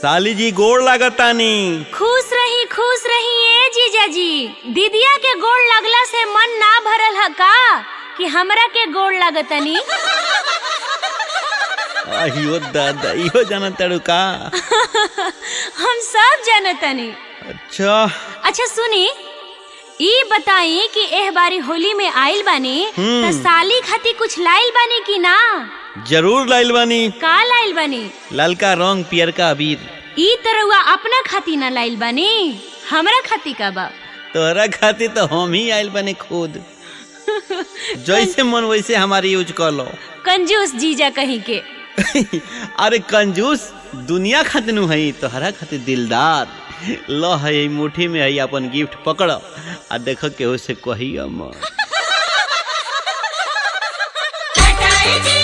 साली जी गोड़ लागतानी खुश रही खुश रही ए जीजा जी दीदिया के गोड़ लगला से मन ना भरल ह का कि हमरा के गोड़ लागतनी अहियो दादा इहो जानत तारू का हम सब जानतनी अच्छा अच्छा सुनी ई बताई कि एह बारी होली में आइल बानी हम्म। त साली खाती कुछ लाइल बानी कि ना जरूर लाइल बानी का लाइल बानी ललका रंग पियरका अबीर ई तरहुआ अपना खाती ना लाइल बानी हमरा खाती का बा तोहरा खातिर तो हम ही आइल बानी खुद जैसे मन वैसे हमारी यूज कर लो कंजूस जीजा कहीं के अरे कंजूस दुनिया खातिर नु हई तोहरा खातिर दिलदार लो है ई मुट्ठी में है अपन गिफ्ट पकड़ आ देख के उसे कहियो मत हटाए जी